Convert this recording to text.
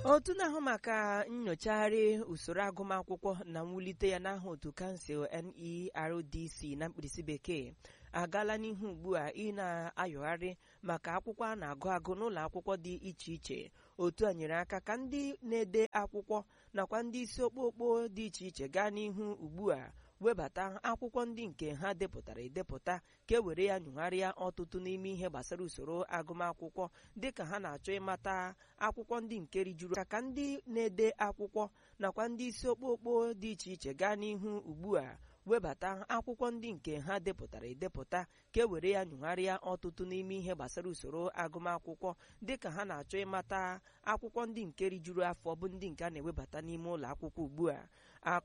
otu na-ahụ maka nyochagharị usoro agụmakwụkwọ na mwulite ya n'aha otu kansụl NERDC na mkpirisi bekee agaala n'ihu ugbu a ị na-ayọgharị maka akwụkwọ a na-agụ agụ n'ụlọ akwụkwọ dị iche iche otu a nyere aka ka ndị na-ede akwụkwọ nakwa ndị isi okpokpo dị iche iche gaa n'ihu ugbu a webata akwụkwọ ndị nke ha depụtara edepụta ka e were ya nyụgharịa ọtụtụ n'ime ihe gbasara usoro agụmakwụkwọ dịka ha na-achọ ịmata akwụkwọ ndị nke rijuru aka ka ndị na-ede akwụkwọ nakwa ndị isi okpokpo dị iche iche gaa n'ihu ugbu a webata akwụkwọ ndị nke ha depụtara edepụta ka e were ya nyụgharịa ọtụtụ n'ime ihe gbasara usoro agụmakwụkwọ dịka ha na-achọ ịmata akwụkwọ ndị nke rijuru afọ bụ ndị nke a na-ewebata n'ime ụlọ akwụkwọ ugbu a